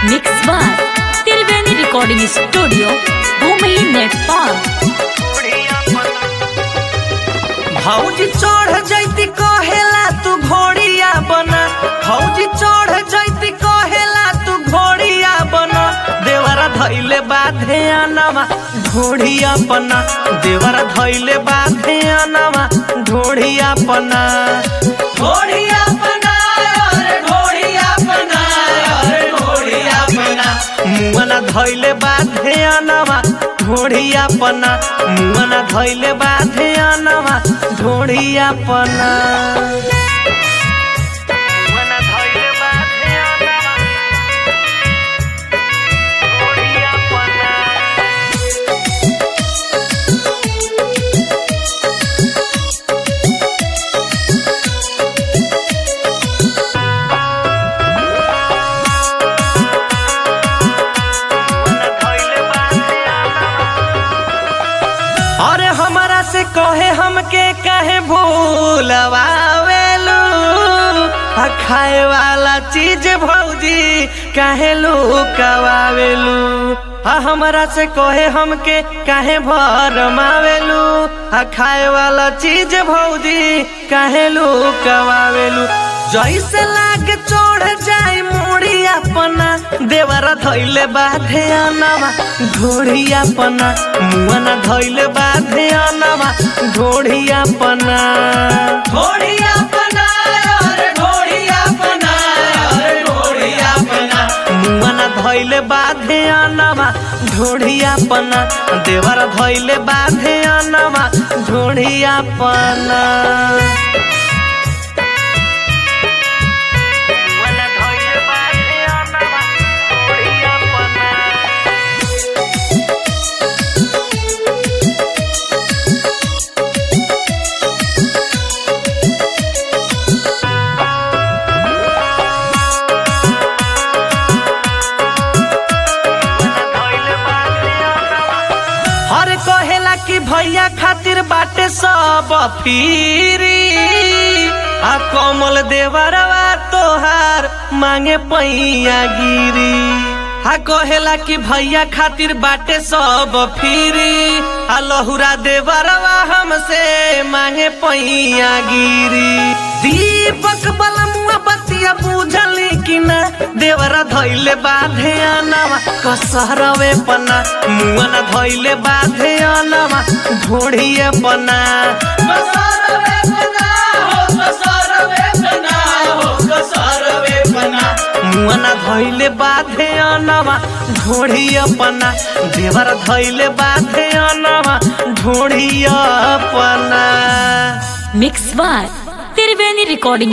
mix by Triveni recording studio Bhumi Nepal भौजी चढ़ जैती कहेला तू घोड़िया बना भौजी चढ़ जैती कहेला तू घोड़िया बना देवरा धैले बाधे अनवा ढोढ़िया पना देवरा धैले बाधे अनवा ढोढ़िया पना ढोढ़िया पना अरे ढोढ़िया पना अरे ढोढ़िया पना मुअना धैले बाधे अनवा ढोढ़िया पना मुअना धैले बाधे अनवा ढोढ़िया पना मुअना धैले बाधे अनवा ढोढ़िया पना अरे हमारा से कहे हमके कहे भूलवावेलू आ खाए वाला चीज भौजी काहे लुकवावेलू आ हमरा से कहे हमके काहे भरमावेलू आ खाए वाला चीज भौजी काहे लुकवावेलू जैसे लाग चढ़ जाए मुड़ी अपना देवरा धैले बाधे अनवा घोड़िया पना मुअना धैले बाधे अनवा घोड़िया पना घोड़िया पना अरे घोड़िया पना अरे घोड़िया पना मुअना धैले बाधे अनवा घोड़िया पना देवरा धैले बाधे अनवा घोड़िया पना मुअना धैले बाधे अनवा घोड़िया पना हर कहेला कि भैया खातिर बाटे सब फिरी आ कमल देवरवा तोहार मांगे पैया गिरी आ कहेला कि भैया खातिर बाटे सब फिरी आ लहुरा देवरवा हमसे मांगे पैया गिरी दीपक बलमुआ बतिया बुझली कि ना देवरा धैले बाधे अनवा कसरवे पना मुअना धैले बाधे अनवा घोड़िए पना कसरवे पना हो कसरवे पना हो कसरवे पना मुअना धैले बाधे अनवा घोड़िए पना देवरा धैले बाधे अनवा घोड़िए पना मिक्स बाय त्रिवेणी रिकॉर्डिंग